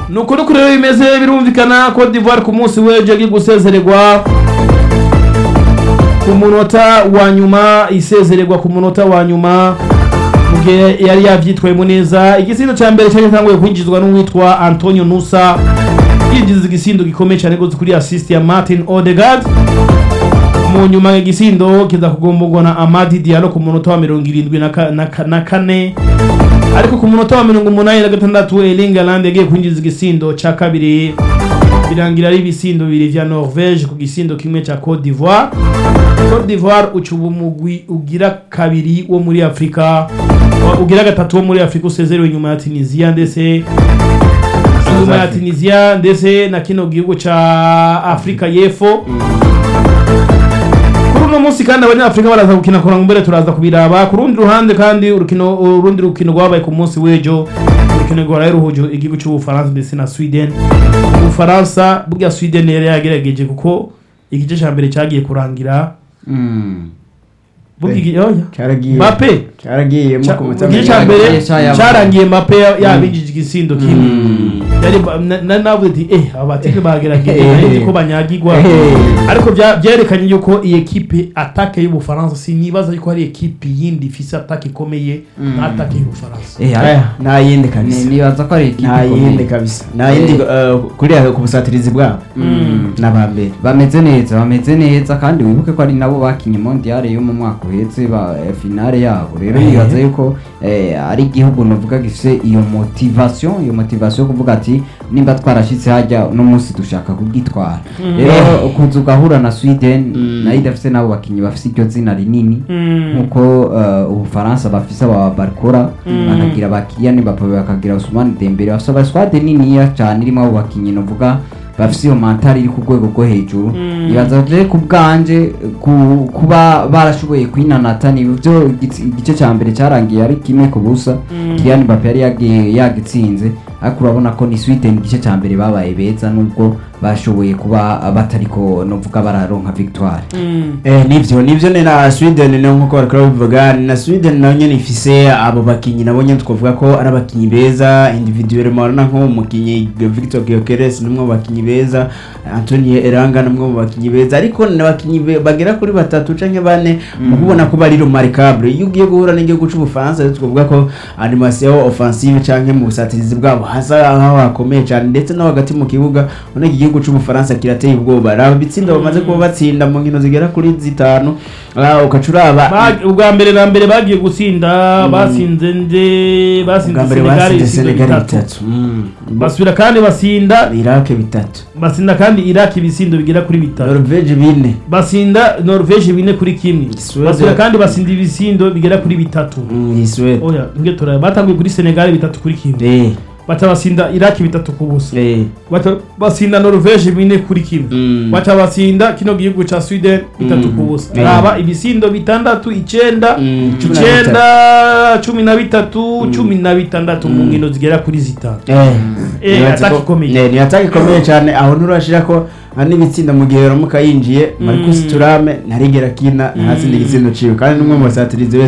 ni ukuri kuri rero bimeze birumvikana Cote d'Ivoire ku munsi w'ejo yagiye gusezererwa ku munota wa nyuma isezererwa ku munota wa nyuma mu gihe yari yabyitwayemo neza igisindo cya mbere cyari gitanguye kwinjizwa n'uwitwa Antonio Nusa yinjiza igisindo gikomeye cyane rwose kuri assist ya Martin Odegaard mu nyuma igisindo kiza kugombogwa na Amadi Diallo ku munota wa mirongo irindwi na ka- na ka- na kane ariko ku munota wa mirongo umunani na gatandatu Erling Haaland yagiye kwinjiza igisindo cya kabiri birangira ari ibisindo bibiri vya Norvège ku gisindo kimwe cya Cote d'Ivoire Cote d'Ivoire uca ubu mugwi ugira kabiri wo muri Afrika wa- ugira gatatu wo muri Afrika usezerewe nyuma ya Tunisia ndetse nyuma ya Tunisia ndetse na kino gihugu ca Afrika y'Epfo kuri uno munsi kandi abanyafurika baraza gukina kuranga mbere turaza kubiraba ku rundi ruhande kandi urukino urundi rukino rwabaye ku munsi w'ejo urukino rwaraye ruhuje igihugu cy'ubufaransa ndetse na sweden ubufaransa burya sweden yari yagerageje kuko igice cya mbere cyagiye kurangira burya igi- oya. cyaragiye Mbappe cyaragiye Ca- ku munota igice wa cya mbere Cyagiye cyayabaye. cyarangiye Mbappe ya- yabinjije igisindo kimwe yari ba- na- na navuze ati eh aba batipe bagerageje Eh. nari ko banyagirwa Eh. ariko bya- byerekanye yuko iyi ekipe atake y'ubufaransa sinibaza yuko hari ekipe yindi ifise atake ikomeye nka atake y'ubufaransa Eh, Aya, ariko nta yindi ni- kabisa nibaza ko ari ikipe nta yindi ikomeye. kabisa nta yindi uh, kuriya ku busatirizi bwabo n'abambere bameze neza bameze neza kandi wibuke ko ari nabo bakinye mondiale yo mu mwaka uhetse ba eh, finale yabo rero nibaza yuko eh, ari igihugu novuga gifise iyo motivation iyo motivation yo kuvuga ati nimba twarashitse hajya uno munsi dushaka kubwitwara rero kuza ugahura na sweden nayo idafise nabo bakinyi bafise iryo zina rinini nkuko eh, ubufaransa bafise aba barikora bakagira ba Kylian Mbappe bakagira Ousmane Dembele bafise abaswade niniya cyane irimo abo bakinyi novuga bafise iyo mantari iri ku rwego rwo hejuru ibaza je ku bwanje ku- kuba barashoboye kwinanata ni byo igitsi- igice cya mbere cyarangiye ari kimwe ku busa Kylian Mbappe yari yagi- yagitsinze ariko urabona ko ni Sweden igice cya mbere babaye beza nubwo bashoboye kuba batariko novuga bararonka victoire Eh, nivyo nivyo ni na Sweden ni nkuko bariko babivuga ni na Sweden nayo nyene ifise abo bakinyi nabo nyene twavuga ko ari abakinyi beza individuellement urabona nko umukinyi Victor Gyökeres ni umwe mu bakinyi beza Antonio Elanga ni umwe mu bakinyi beza ariko ni abakinyi be- bagera kuri batatu canke bane mu kubona ko bari remarquable iyo ugiye guhura n'igihugu c'ubufaransa rero twavuga ko animation offensive canke mu busatirizi bwabo hasa aho hakomeye cyane ndetse no hagati mu kibuga ubona iki gihugu c'ubufaransa kirateye ubwoba raba ibitsindo bamaze kuba batsinda mu nkino zigera kuri zitanu ah, ugaca uraba Bag- ubwa mbere na mbere bagiye gutsinda basinze nde basinze ubwa mbere senegal batsinze ibisindo senegali bitatu bitatu Mm. basubira kandi basinda irake bitatu basinda kandi iraq ibisindo bigera kuri bitatu norvege bine basinda norvege bine kuri kimwe Suède- basubira kandi basinda ibisindo bigera kuri bitatu Mm, Suède. oya nge turaba batanguye kuri senegal bitatu kuri kimwe Eh, baca basinda iraq bitatu ku busa eh. baca basinda norvege bine kuri kimwe Mm. baca basinda kino gihugu ca sweden bitatu Mm. ku busa Eh. raba ibisindo bitandatu icenda Mm, cumi na icenda cumi na bitatu cumi na bitandatu mu nkino zigera kuri zitanu Eh, Eh, nibaza ataka ko- ikomeye. eh, ni ataka ikomeye cyane aho nturashira ko hari n'ibitsinda mu gihe ramuka yinjiye marcus turame ntarigera kina ntatsinda igitsindo ciwe kandi n'umwe mu basatirizi